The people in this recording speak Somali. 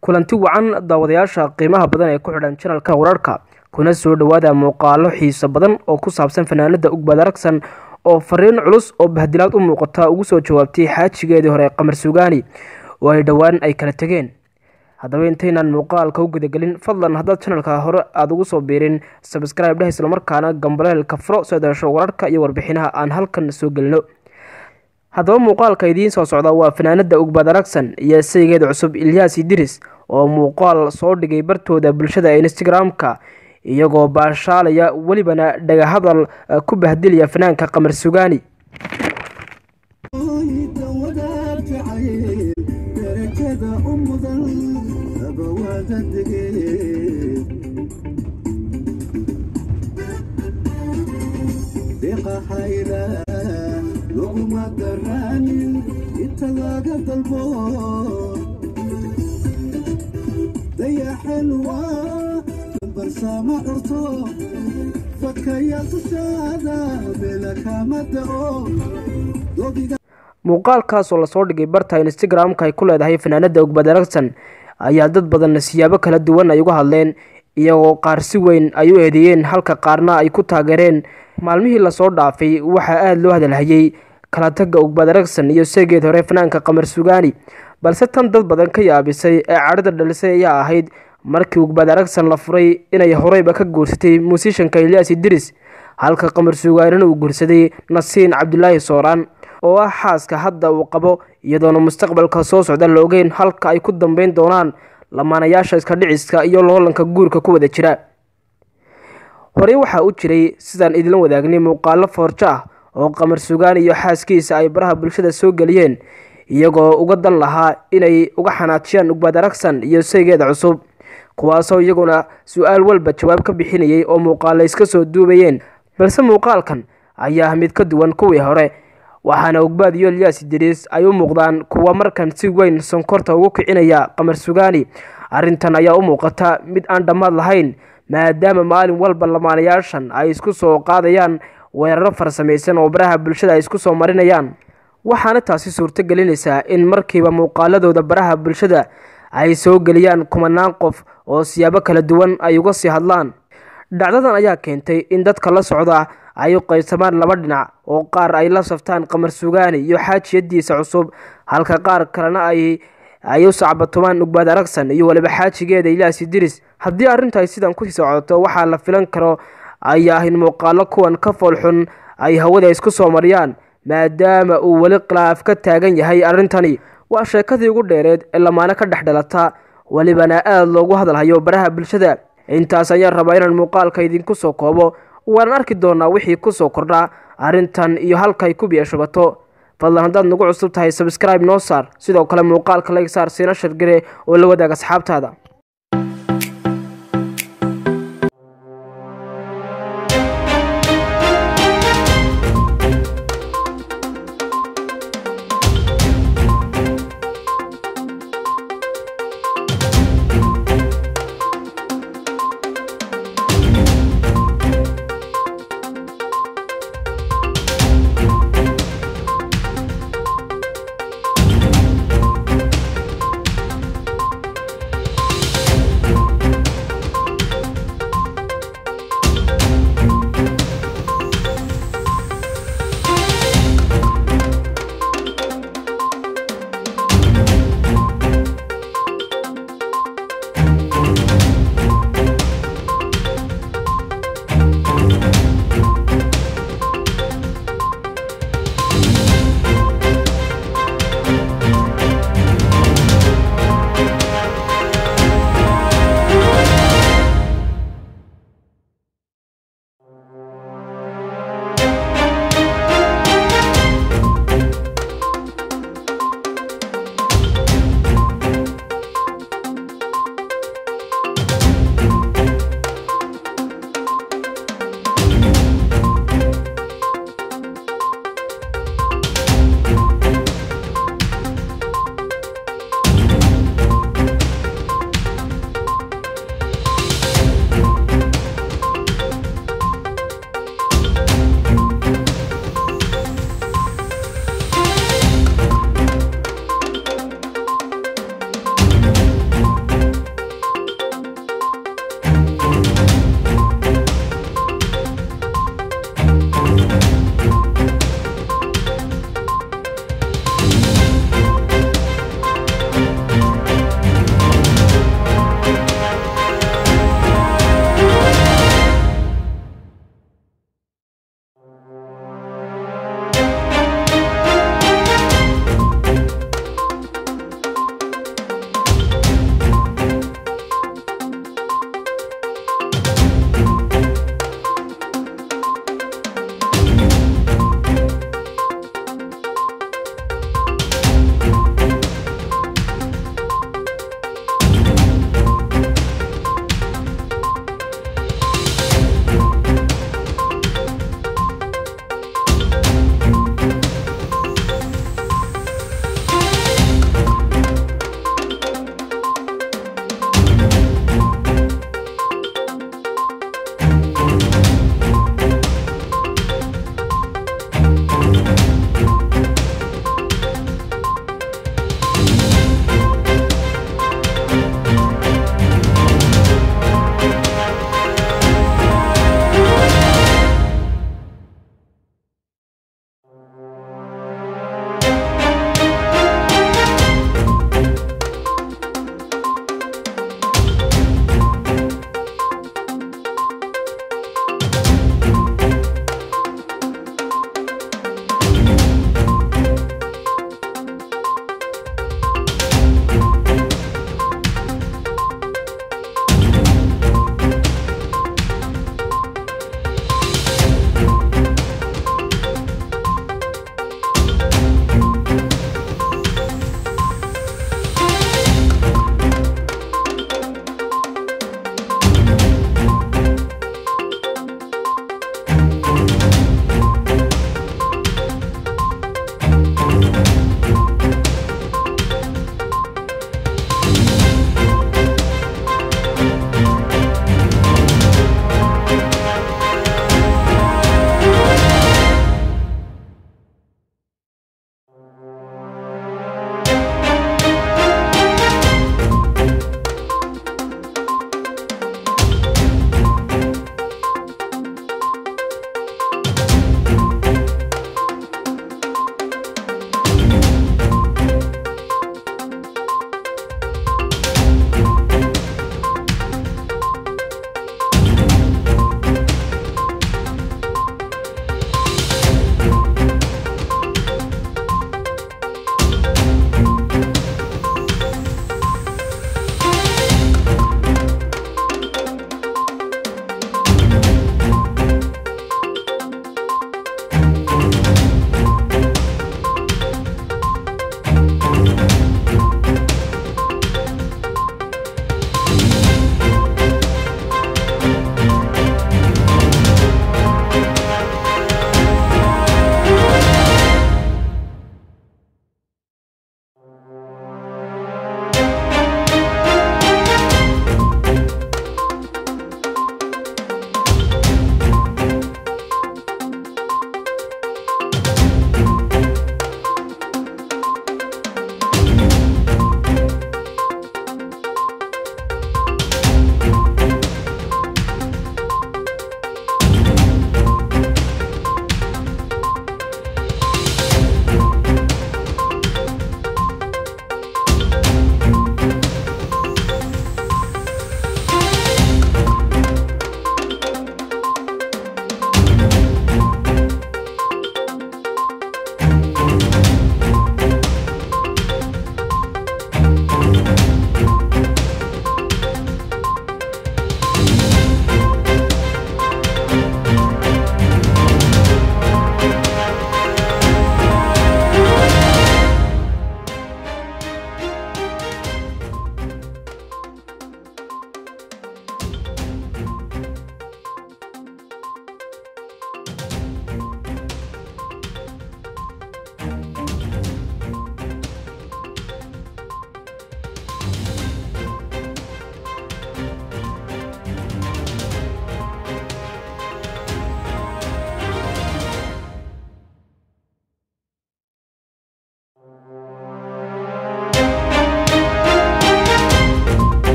kulanti wacan daawadayaasha qiimaha badan ee ku xidhan janalka wararka kuna soo dhowaada muuqaalo xiiso badan oo ku saabsan fanaanada ugbad aragsan oo fariin culus oo bahdilaad u muuqata ugu soo jawaabtay xaajigeedii hore qamar sugaani oo ay dhowaan ay kala tegeen haddaba intaynaan muuqaalka u gudagelin fadlan haddaad janalka hore aada ugu soo biirin sabscribe dheh islamarkaana gambaleelka furo soo daasho wararka iyo warbixinaha aan halkan soo gelino haddaba muuqaalka idiin soo socda waa fanaanada ugbad aragsan iyo saygeeda cusub ilyaas idiris oo muuqaal soo dhigay bartooda bulshada instagram-ka iyagoo baashaalaya welibana dhagahadal ku bahdilaya fanaanka qamar sugaani muuqaalkaas oo lasoo dhigay barta instagram-ka ay ku leedahay fanaanada ugbad aragsan ayaa dad badan siyaabo kala duwan ay uga hadleen iyagoo qaar si weyn ay u eedeeyeen halka qaarna ay ku taageereen maalmihii lasoo dhaafay waxaa aada loo hadalhayay kala tagga ugbad aragsan iyo seegeed hore fanaanka qamar sugaani balse tan dad badan ka yaabisay ee cadhada dhalisay ayaa ahayd markii ugbad aragsan la furay inay horeyba ka guursatay muusishanka ilyaas idiris halka qamar sugaanina uu guursaday nasiin cabdulaahi sooraan oo ah xaaska hadda uu qabo iyadoona mustaqbalka soo socda la ogeyn halka ay ku dambeyn doonaan lamaanayaasha iska dhiciska iyo loolanka guurka ku wada jira horey waxaa u jiray sidaan idinla wadaagnay muuqaalo foorjo ah oo qamar sugaan iyo xaaskiisa ay baraha bulshada soo geliyeen iyagoo uga dan lahaa inay uga xanaajiyaan ugbad aragsan iyo saygeeda cusub kuwaasoo iyaguna su-aal walba jawaab ka bixinayay oo muuqaalo iska soo duubayeen balse muuqaalkan ayaa mid ka duwan kuwii hore waxaana ugbaad iyo ilyaas idiriis ay u muuqdaan kuwa markan si weyn sonkorta ugu kicinaya qamar sugaani arrintan ayaa u muuqata mid aan dhammaad lahayn maadaama maalin walba lamaanayaashan ay isku soo qaadayaan weeraro farsamaysan oo baraha bulshada ay isku soo marinayaan waxaana taasi suurto gelinaysaa in markiiba muuqaaladooda baraha bulshada ay soo geliyaan kumanaan qof oo siyaabo kala duwan ay uga sii hadlaan dhacdadan ayaa keentay in dadka la socda ay u qaybsamaan laba dhinac oo qaar ay la saftaan qamar sugaani iyo xaajiyadiisa cusub halka qaar kalena ay ay u sacbatumaan ugbaad aragsan iyo waliba xaajigeeda ilyaas idiris haddii arrintu ay sidan kusii socoto waxaa la filan karo ayaa in muuqaalo kuwan ka foolxun ay hawada isku soo mariyaan maadaama uu weli khilaaf ka taagan yahay arrintani waa sheekadii ugu dheereed ee lamaano ka dhex dhalata welibana aada loogu hadalhayo baraha bulshada intaas ayaan rabaa inaan muuqaalka idinku soo koobo waan arki doonaa wixii kusoo kordhaa arrintan iyo halkay ku biyashubato fadlan haddaad nagu cusub tahay sabscribe noo saar sidoo kale muuqaalka layg saar siina shargare oo la wadaag asxaabtaada